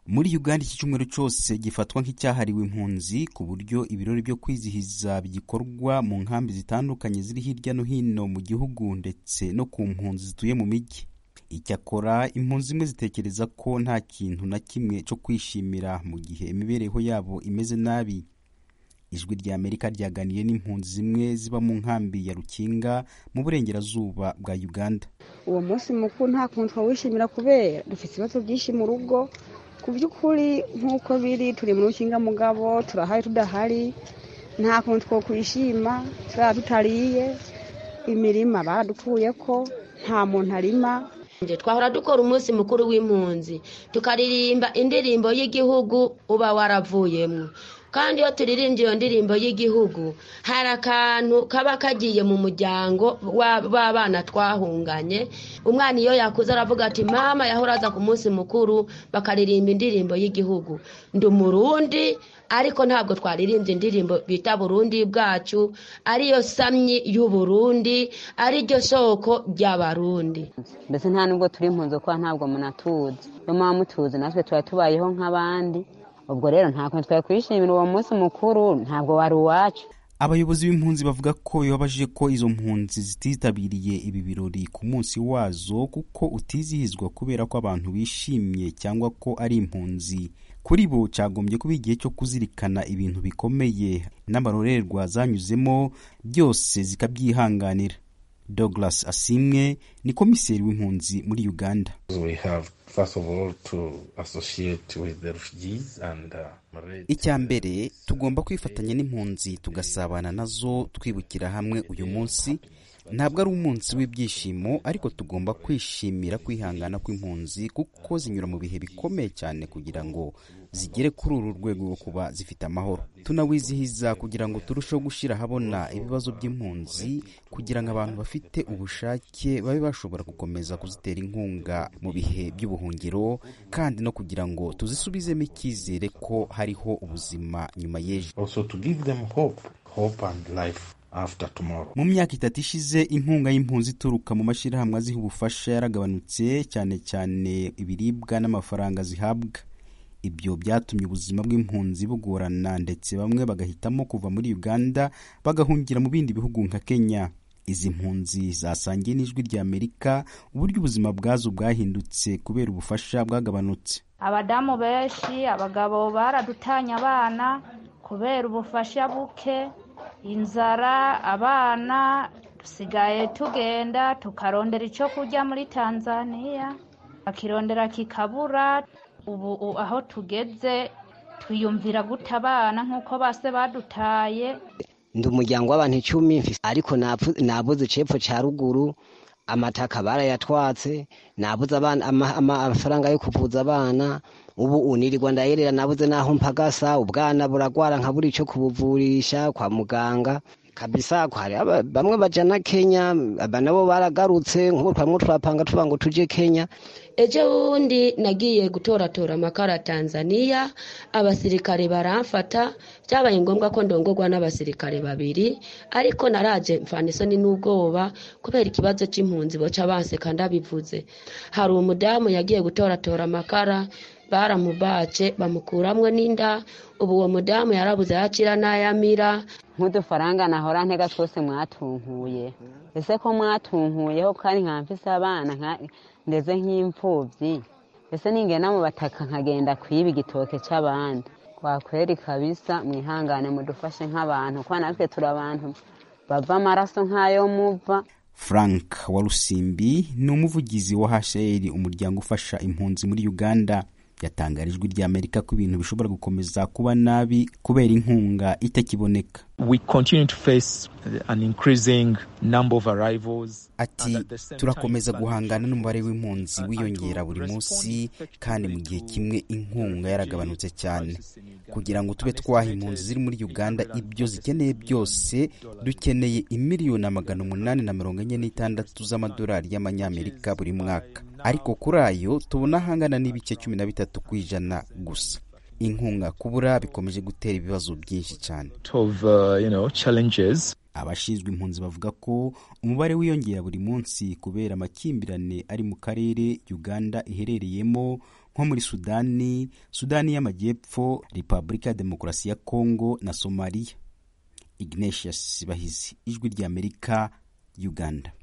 muri uganda iki cyumweru cyose gifatwa nk'icyahariwe impunzi ku buryo ibirori byo kwizihiza bigikorwa mu nkambi zitandukanye ziri hirya no hino mu gihugu ndetse no ku mpunzi zituye mu mijyi icyakora impunzi zimwe zitekereza ko nta kintu na kimwe cyo kwishimira mu gihe imibereho yabo imeze nabi ijwi ry'amerika ryaganiye n'impunzi zimwe ziba mu nkambi ya rukinga mu burengerazuba bwa uganda uwo munsi mukuru nta kuntu twawishimira kubera dufite ibibazo byinshi mu rugo ku by'ukuri nk'uko biri turi mu rukinga mugabo turahari tudahari nta kuntu two kwishima turaba tutariye imirima baradupfuye ko nta muntu arima twahora dukora umunsi mukuru w'impunzi tukaririmba indirimbo y'igihugu uba waravuyemo kandi iyo turirimbye iyo ndirimbo y'igihugu hari akantu kaba kagiye mu muryango w'abana twahunganye umwana iyo yakuze aravuga ati mama yahora aza ku munsi mukuru bakaririmba indirimbo y'igihugu ndi umurundi ariko ntabwo twaririmbye indirimbo bita burundi bwacu ariyo samyi y'uburundi ariryo soko ry'abarundi mbese nta nubwo turi impunzi kuko ntabwo munatuzi iyo muba mutuzi natwe tuba tubayeho nk'abandi ubwo rero nta kuntu twakwishimira uwo munsi mukuru ntabwo wari uwacu abayobozi b'impunzi bavuga ko bibabaje ko izo mpunzi zititabiriye ibi birori ku munsi wazo kuko utizihizwa kubera ko abantu bishimye cyangwa ko ari impunzi kuri bo cyagombye kuba igihe cyo kuzirikana ibintu bikomeye n'amarorerwa zanyuzemo byose zikabyihanganira douglas asimwe ni komiseri w'impunzi muri uganda icya mbere tugomba kwifatanya n'impunzi tugasabana nazo twibukira hamwe uyu munsi ntabwo ari umunsi w'ibyishimo ariko tugomba kwishimira kwihangana kw'impunzi kuko zinyura mu bihe bikomeye cyane kugira ngo zigere kuri uru rwego rwo kuba zifite amahoro tunawizihiza kugira ngo turusheho gushyira ahabona ibibazo by'impunzi kugira ngo abantu bafite ubushake babe bashobora gukomeza kuzitera inkunga mu bihe by'ubuhungiro kandi no kugira ngo tuzisubizemo icyizere ko hariho ubuzima nyuma y'ejo mu myaka itatu ishize inkunga y'impunzi ituruka mu mashyirahamwe aziha ubufasha yaragabanutse cyane cyane ibiribwa n'amafaranga zihabwa ibyo byatumye ubuzima bw'impunzi bugorana ndetse bamwe bagahitamo kuva muri uganda bagahungira mu bindi bihugu nka kenya izi mpunzi zasangiye n'ijwi ry'amerika uburyo ubuzima bwazo bwahindutse kubera ubufasha bwagabanutse abadamu benshi abagabo baradutanya abana kubera ubufasha buke inzara abana dusigaye tugenda tukarondera icyo kurya muri tanzania bakirondera kikabura ubu aho tugeze twiyumvira guta abana nk'uko base badutaye ndi umuryango w'abantu icumi ariko nabuze icepfo cya ruguru amataka barayatwatse nabuze amafaranga yo kuvuza abana ubu unirirwa ndayerera nabuze n'aho mpagasa ubwana buragwara nkabura icyo kubuvurisha kwa muganga kabisa hari bamwe bajana kenya aba nabo baragarutse nk'ubu twamwe turapanga tuba ngo tujye kenya ejo bundi nagiye gutoratora amakara tanzania abasirikare baramfata byabaye ngombwa ko ndongorwa n'abasirikare babiri ariko naraje mfana isoni n'ubwoba kubera ikibazo cy'impunzi baca banseka ndabivuze hari umudamu yagiye gutoratora amakara baramubace bamukuramwo n'inda ubu uwo mudamu yarabuze yakira n'ayamira nk'udufaranga nahora ntega twose mwatunkuye ese ko mwatunkuyeho kandi nka mfise abana ndeze nk'imfubyi ese ningena mu bataka nkagenda kwiba igitoke cy'abandi kwakweri kabisa mwihangane mudufashe nk'abantu kuko natwe turi abantu bava amaraso nk'ayo muva frank warusimbi ni umuvugizi wa hcr umuryango ufasha impunzi muri uganda yatangara ijwi ry'amerika ko ibintu bishobora gukomeza kuba nabi kubera inkunga itakiboneka ati turakomeza guhangana n'umubare w'impunzi wiyongera buri munsi kandi mu gihe kimwe inkunga yaragabanutse cyane kugira ngo tube twaha impunzi ziri muri uganda ibyo zikeneye byose dukeneye imiliyoni magana umunani na mirongo enye n'itandatu z'amadolari y'amanyamerika buri mwaka ariko kuri ayo tubona ahangana n'ibice cumi na bitatu ku ijana gusa inkunga kubura bikomeje gutera ibibazo byinshi cyane abashinzwe impunzi bavuga ko umubare wiyongera buri munsi kubera amakimbirane ari mu karere uganda iherereyemo nko muri sudani sudani y'amajyepfo repubulika ya demokarasi ya kongo na somaliya ignatius bahizi ijwi ry'amerika uganda